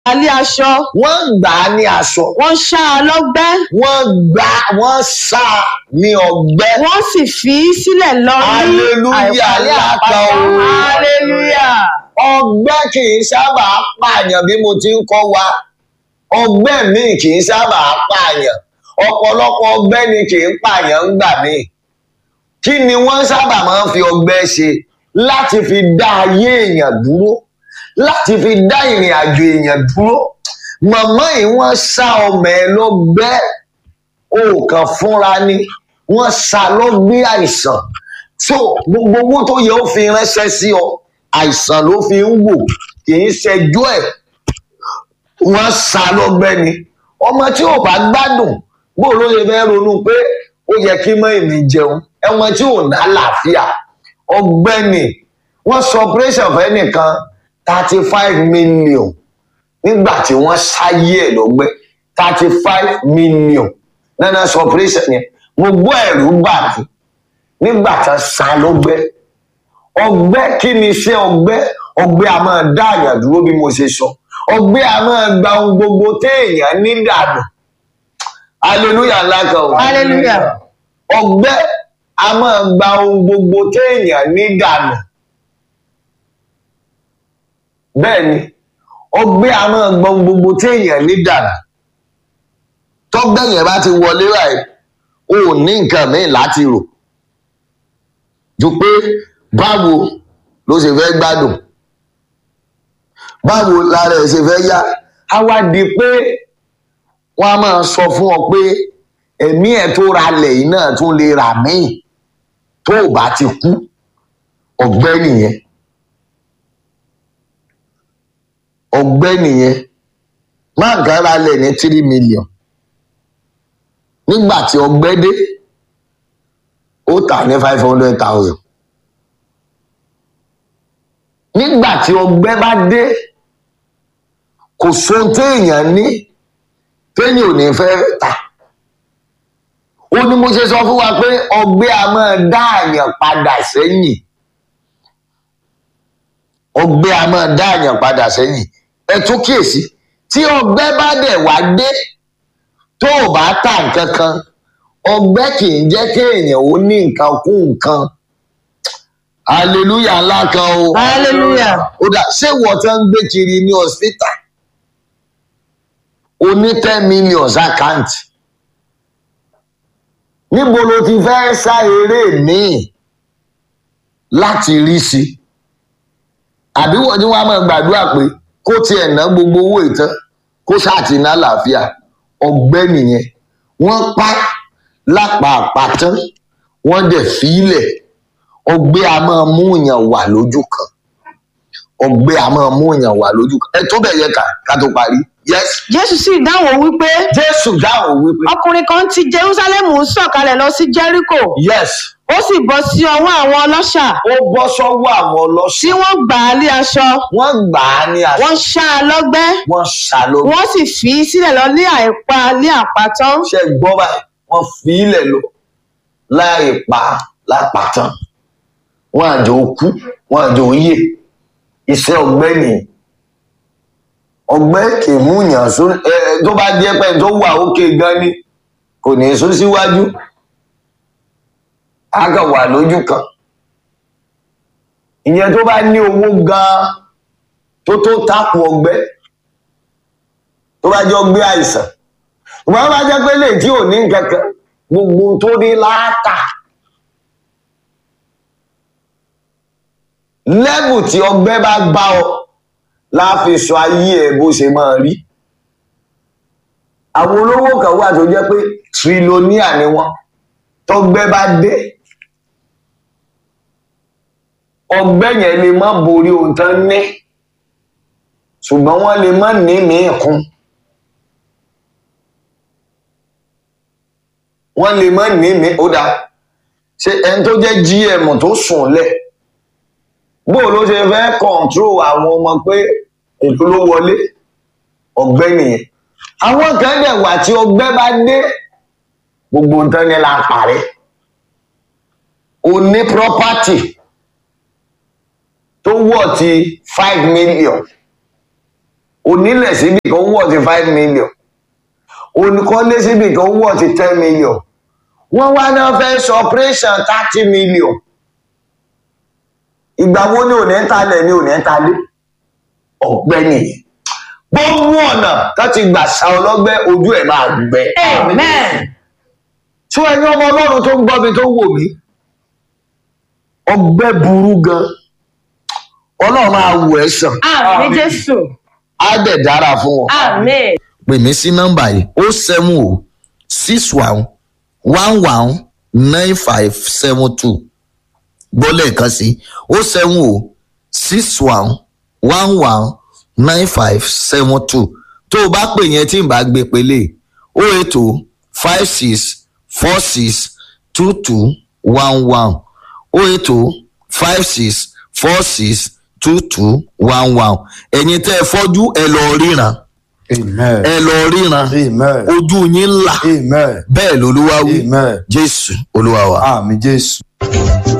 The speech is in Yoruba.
alẹ́ aṣọ wọ́n gbà á ní aṣọ wọ́n ṣá a lọ́gbẹ́ wọ́n gbà wọ́n sá a ní ọgbẹ́ wọ́n sì fi í sílẹ̀ lọ ní Hallelujah, àìpàlẹ́ láta àpáta o. hallelujah ọgbẹ́ kì í sábà pààyàn bí mo ti ń kọ́ wa ọgbẹ́ míì kì í sábà pààyàn ọ̀pọ̀lọpọ̀ ọgbẹ́ ni kì í pààyàn ń gbà míì kí ni wọ́n sábà máa ń fi ọgbẹ́ ṣe láti fi dá ayé èèyàn dúró láti fi dá ìrìn àjò èèyàn dúró màmá yìí wọ́n sá ọmọ ẹ lọ́gbẹ́ òòkàn fúnra ni wọ́n sá lọ́gbẹ́ àìsàn so gbogbo owó tó yẹ ó fi ránṣẹ́ sí ọ àìsàn ló fi ń wò kì í ṣẹjọ́ ẹ̀ wọ́n sá lọ́gbẹ́ ni ọmọ tí ò bá gbádùn bó ló ṣe fẹ́ ronú pé ó yẹ kí mọ́ èmi jẹun ẹmọ tí ò ná àlàáfíà ọgbẹ́ni wọ́n sọ operation fẹ́ nìkan thirty five million nígbà tí wọ́n ṣáyé ẹ̀ lọ́gbẹ́ thirty five million nana sọ operation yẹn mo gbọ́ ẹ̀rù bà mí nígbà tí wọ́n sá lọ́gbẹ́ ọgbẹ́ kí ni iṣẹ́ ọgbẹ́ ọgbẹ́ a máa dá àyàn dúró bí mo ṣe sọ ọgbẹ́ a máa gba ohun gbogbo téèyàn ní dànù hallelujah ńlá kan o hallelujah ọgbẹ́ a máa gba ohun gbogbo téèyàn ní dànù bẹ́ẹ̀ ni ọgbẹ́ a máa gba ohun gbogbo téèyàn ní dànù tọ́gbẹ́ yẹn bá ti wọlé báyìí o ò ní nǹkan míì láti rò ju pé báwo ló ṣe fẹ́ gbádùn báwo lára ẹ̀ ṣe fẹ́ yá á wá di pé wọ́n á máa sọ fún ọ pé ẹ̀mí ẹ̀ tó ra lẹ̀ yìí náà tún lè rà míì tó o bá ti kú ọgbẹ́ nìyẹn ọgbẹ́ nìyẹn máa kàn ra lẹ̀ ní three million nígbà tí ọgbẹ́ dé ó tà ní five hundred thousand nígbà tí ọgbẹ́ bá dé kò sóhun téèyàn ní téèyàn ò ní fẹ́ tà ó ní mo ṣe sọ fún wa pé ọgbẹ́ a máa dá àyàn padà sẹ́yìn ọgbẹ́ a máa dá àyàn padà sẹ́yìn ẹ tún kíyèsí tí ọgbẹ́ bá dẹ̀ wá dé tó o bá tà nǹkan kan ọgbẹ́ kì í jẹ́ kéèyàn ó ní nǹkan kún nǹkan hallelujah ńlá kan o hallelujah ó dà ṣé wọ́n tán ń gbé kiri ní hospital o ní ten million account níbo ló ti fẹ́ sá eré míì láti rí sí àbí wọ́n ní wọ́n á máa gbàdúrà pé kó tiẹ̀ ná gbogbo owó ìtàn kó ṣáàtì ná làáfíà ọgbẹ́ nìyẹn wọ́n pa lápá àpàtán wọ́n dẹ̀ fílẹ̀ ọgbẹ́ a máa mú èèyàn wà lójú kan ọgbẹ́ a máa mú èèyàn wà lójú kan ẹ tó bẹ̀ yẹ ká ká tó parí yes jésù sì dáhùn wípé jésù dáhùn wípé ọkùnrin kan ti jerúsálẹ́mù ń sọ̀kalẹ̀ lọ sí jẹ́ríkò yes ó sì bọ́ sí ọwọ́ àwọn ọlọ́ṣà ó bọ́ sọ́wọ́ àwọn tí ọlọ́ṣà wọ́n gbà á lé aṣọ wọ́n gbà á ní àṣà wọ́n ṣá a lọ́gbẹ́ wọ́n ṣàlóyún wọ́n sì fi í sílẹ̀ lọ ní àìpa ní àpàtán ṣe gbọ́ báyìí wọ́n fi ilẹ̀ lọ láì pa lápàtàn wọ́n àjò kú wọ́n àjò yè iṣẹ́ ọgbẹ́ nìyí ọgbẹ́ kì í mú yàn sún ẹ ẹ, tó bá jẹ́ pé tó wà òkè gan ni kò ní í sún síwájú á kàn wà lójú kan ìyẹn tó bá ní owó gan tó tó tápù ọgbẹ́ tó bá jẹ́ ọgbẹ́ àìsàn ìwọ́n bá jẹ́ pé lè tí ò ní nǹkan kan gbogbo tó ní láàtà lẹ́bù tí ọgbẹ́ bá gbá ọ láàfin sọ ayé ẹ bó ṣe máa rí àwọn olówó kan wà tó jẹ́ pé trilóníà ni wọ́n tọgbẹ́ bá dé ọgbẹ́ yẹn lè má borí ohun tán ní ṣùgbọ́n wọ́n lè má ní míì kún wọ́n lè má ní míì ó dáa ṣe ẹni tó jẹ́ gm tó sùn lẹ̀ bó ló ṣe fẹ́ kọ̀ǹtró àwọn ọmọ pé ètò ló wọlé ọgbẹ́ nìyẹn àwọn kan dẹ̀ wà tí ọgbẹ́ bá dé gbogbo nǹkan ni la parẹ́ o ní property tó wọ̀ ti five million onílẹ̀ síbi kan wọ̀ ti five million oníkọ́lé síbi kan wọ̀ ti ten million wọ́n wá náà fẹ́ sọ operation thirty million ìgbà wo ni òní ń talẹ̀ ni òní ń talé ọ̀gbẹ́ nìyẹn gbogbo ọ̀nà tó ti gbà sa ọlọ́gbẹ́ ojú ẹ̀ máa gbẹ. Amen. tí ẹni ọmọ ọlọ́run tó ń gbọ́ mi tó ń wò mí ọgbẹ́ burú gan ọlọ́run máa wò ẹ́ sàn Àmì Jésù. á dẹ̀ dára fún wọn. Àmín. pè mí sí nọ́mbà yìí o seven o six one one one nine five seven two gbọ́ lẹ́ẹ̀kan sí o seven o six one one one nine five seven two tó o bá pè yẹn tí n bá gbé pélé o eight o five six four six two two one one o eight o five six four six two two one one ẹ̀yin tẹ́ ẹ fọ́jú ẹ lọ ríran Amen. ẹ lọ ríran Amen. ojú yín là Amen. bẹ́ẹ̀ lolúwa wí Amen. jésù olúwa wa. Àmì Jésù.